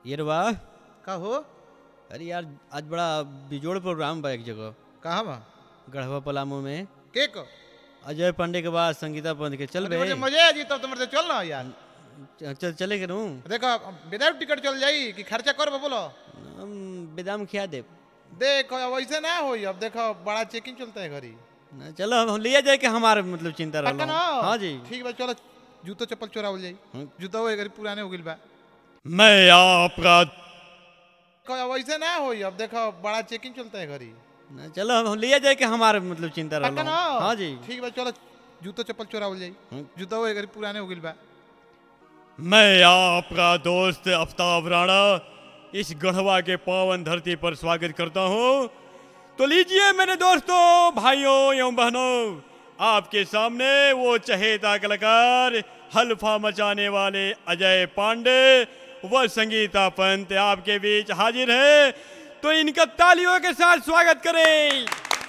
ये रवा का हो अरे यार आज बड़ा बिजोड़ प्रोग्राम बा एक जगह कहाँ बा गढ़वा पलामू में के को अजय पांडे के बाद संगीता पंत के चल बे मुझे मजे आ जी तब तुम्हारे चल ना यार च- चल चले के नू देखो विदाउट टिकट चल जाई कि खर्चा कर बोलो हम बेदाम खिया दे देखो अब ऐसे ना होई अब देखो बड़ा चेकिंग चलता है घरी ना, चलो हम लिया जाए कि हमारे मतलब चिंता पक्का रहा ना हाँ जी ठीक बा चलो जूतो चप्पल चोरावल जाई हम्म। जूता वो घरी पुराने हो गइल बा मैं आपका देखो अब ऐसे ना होई अब देखो बड़ा चेकिंग चलता है घरी ना, चलो हम लिया जाए कि हमारे मतलब चिंता पक्का रहा ना हाँ जी ठीक बा चलो जूतो चप्पल चोरावल जाई हम्म। जूता वो घरी पुराने हो गइल बा मैं आपका दोस्त आफ्ताब राणा इस गढ़वा के पावन धरती पर स्वागत करता हूँ तो लीजिए मेरे दोस्तों भाइयों एवं बहनों आपके सामने वो चहेता कलाकार हल्फा मचाने वाले अजय पांडे व संगीता पंत आपके बीच हाजिर है तो इनका तालियों के साथ स्वागत करें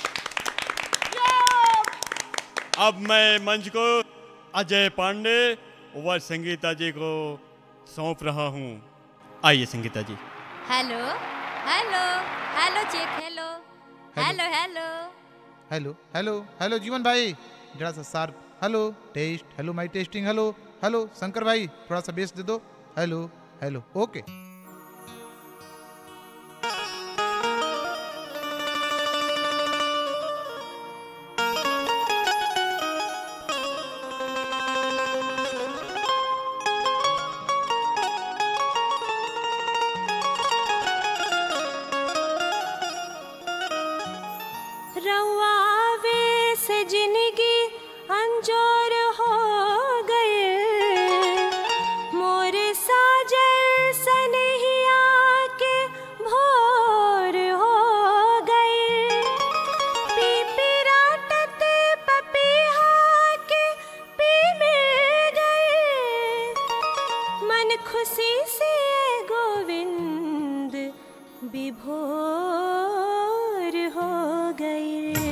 अब मैं मंच को अजय पांडे व संगीता जी को सौंप रहा हूँ आइए Sangeeta ji hello hello hello check hello hello hello hello hello hello Jeevan भाई जरा सा sharp hello test hello my testing hello hello Shankar भाई थोड़ा सा बेस दे दो हेलो हेलो ओके रवावे से जिंदगी अंजोर हो गए मोर साजल सनहिया के भोर हो गए पीपी राटत पपीहा के पी मिल गए मन खुशी से गोविंद विभोर हो गए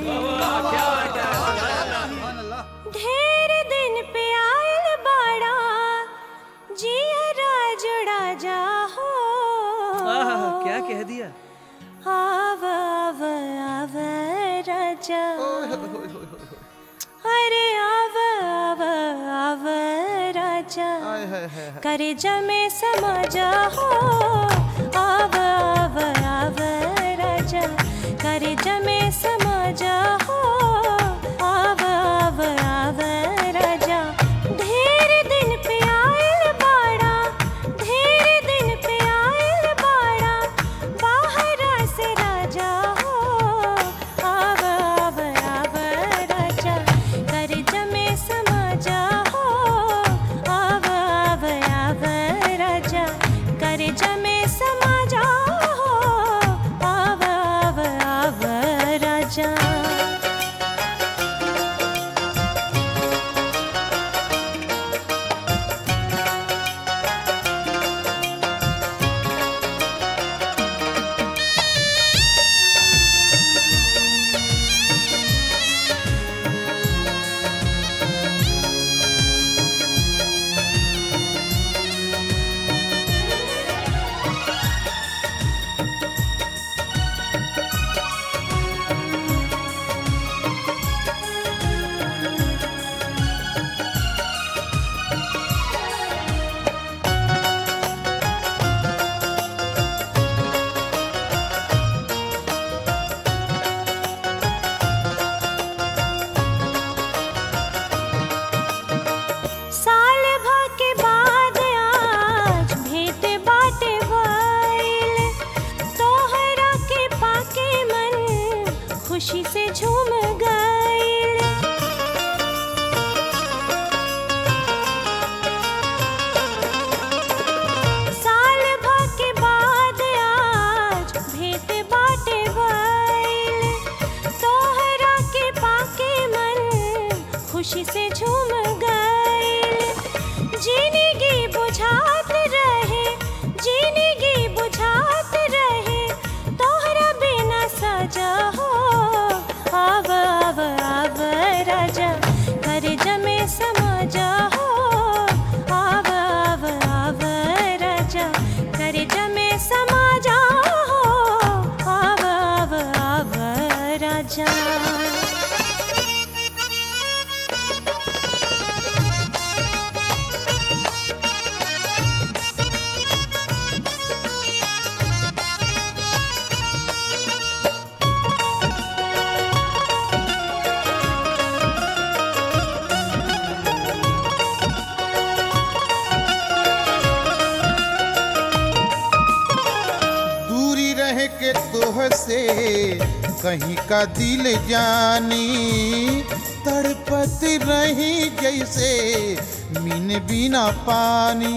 ढेर दिन पे आयल बाड़ा जिया जुड़ा जा हो क्या कह दिया आव आव आव राजा अरे आव आव आव राजा करे जमे समझा हो आव आव आव राजा करे जमे समझा हो आव आव आव राजा ढेर दिन पे आयल बाड़ा ढेर दिन पे आयल बाड़ा बाहरा से राजा हो आव आव आव राजा कर जमे समझा हो आव आव आव राजा कर जमे समझा हो आव आव आव राजा के तोह से कहीं का दिल जानी तड़पत रही जैसे मीन बिना पानी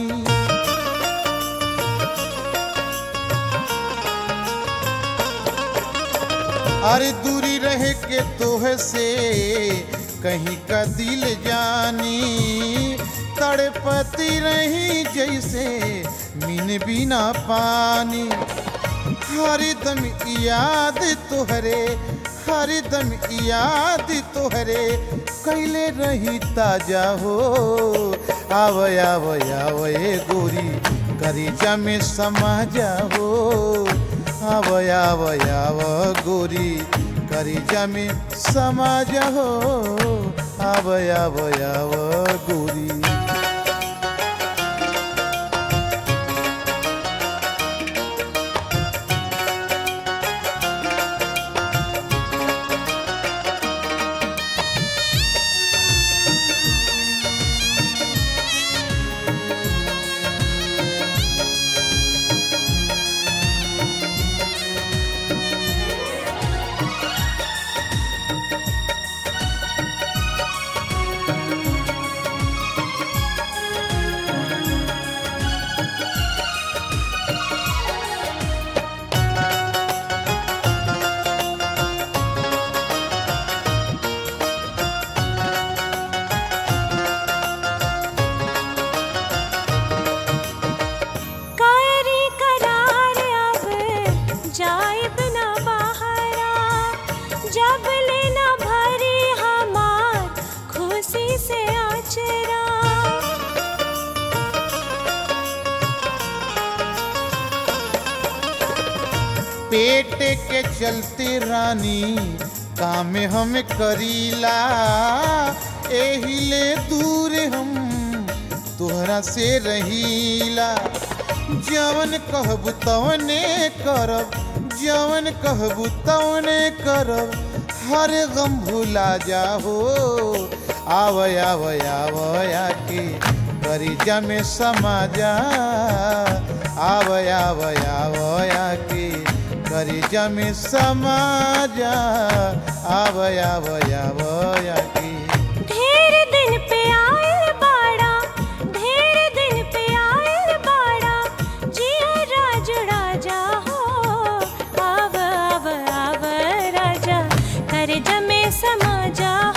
अरे दूरी रह के तोह से कहीं का दिल जानी तड़पती रही जैसे मीन बिना पानी हरदम याद तोहरे हरदम याद तोहरे कैले रही ताजा हो आव आव आव ए गोरी करीजा में समा जाओ आव आव आव गोरी करीजा में समा जाओ आव आव आव गोरी करी करार अब जाइब ना बहरा जब लेना भरी हमार खुशी से आचरा पेट के चलते रानी काम हम करीला एहिले दूर हम तोहरा से रहीला जवन कहबू तवने करब जवन कहबू तवने करब हर गम भुला जाहो आव आव आव आके करीजा में समा जा आव आव आव आके करीजा में समा जा आव आव आव आके ढेर दिन पे आयल बाड़ा ढेर दिन पे आयल बाड़ा जिया राजू राजा हो आव आव आव राजा कर जमे समा जा